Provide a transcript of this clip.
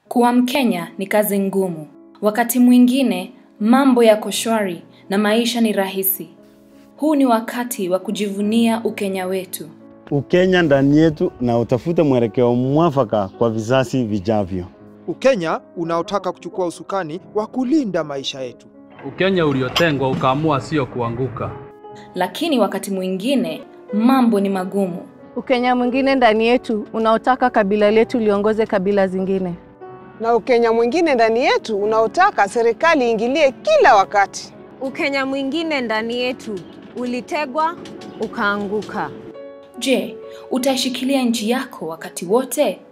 Kuwa Mkenya ni kazi ngumu. Wakati mwingine mambo yako shwari na maisha ni rahisi. Huu ni wakati wa kujivunia Ukenya wetu. Ukenya ndani yetu na utafute mwelekeo mwafaka kwa vizazi vijavyo. Ukenya unaotaka kuchukua usukani wa kulinda maisha yetu. Ukenya uliotengwa ukaamua sio kuanguka. Lakini wakati mwingine mambo ni magumu. Ukenya mwingine ndani yetu unaotaka kabila letu liongoze kabila zingine. na Ukenya mwingine ndani yetu unaotaka serikali iingilie kila wakati. Ukenya mwingine ndani yetu ulitegwa ukaanguka. Je, utaishikilia nchi yako wakati wote